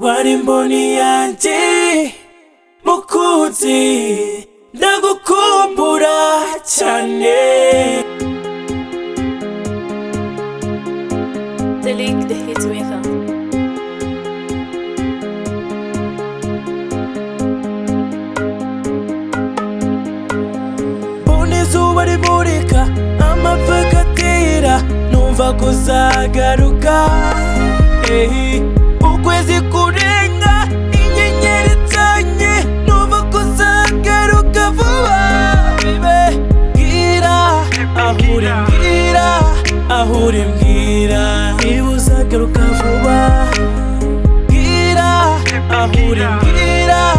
wari mboni yanjye mukunzi ndagukumbura cyane The League, the Hitmaker. mbona izuba rimurika amapfa agatera numva kuzagaruka ehi ukwezi kurenga inyenyeri zanye numva kuzagaruka vuba bibe bwira aho uri mbwira aho uri mbwira niba uzagaruka vuba bwira aho uri mbwira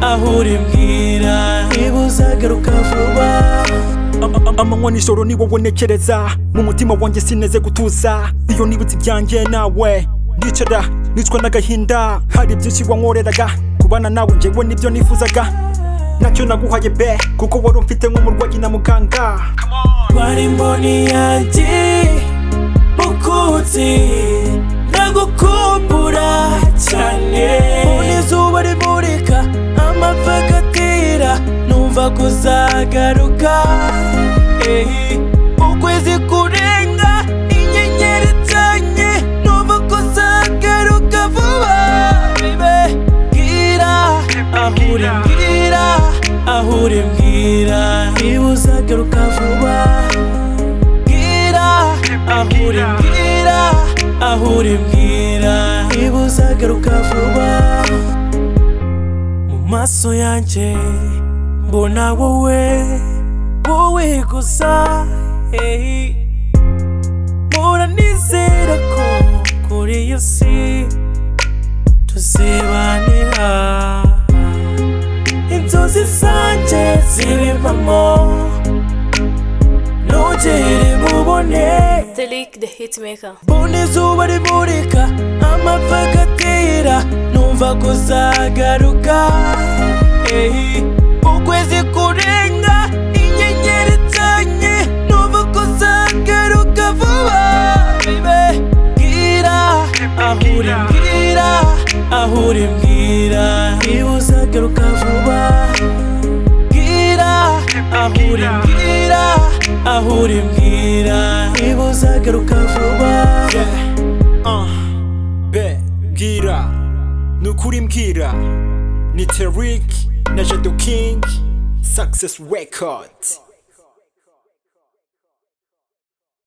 aho uri mbwira niba uzagaruka vuba amanywa nijoro ni wowe ntekereza mu mutima wanjye sineze gutuza iyo nibutse ibyanjye nawe ndicara nicwa n'agahinda hari byinshi wankoreraga kubana nawe njyewe nibyo nifuzaga nacyo naguhaye be kuko wari umfite nk'umurwayi na muganga wari mboni yanjye mukunzi ndagukumbura cyane mbona izuba rimurika amapfa agatera numva kuzagaruka ehi ukwezi kurenga inyenyeri zanye numva kuzagaruka vuba bibe bwira aho uri mbwira aho uri mbwira niba uzagaruka vuba bwira aho uri mbwira aho uri mbwira niba uzagaruka vuba mu maso yanjye mbona wowe wowe gusa hey. mpora nizera ko kuri iyo si tuzibanira inzozi zanjye ziri impamo ntugire mubone The League, the Hitmaker. mbona izuba rimurika amapfa agatera numva kuzagaruka ehi ukwezi kurenga inyenyeri zanye numva kuzagaruka vuba bibe bwira aho uri mbwira aho uri mbwira niba uzagaruka vuba bwira aho uri mbwira aho uri mbwira niba uzagaruka vuba be bwira ni ukuri mbwira ni terik na jado kingi success records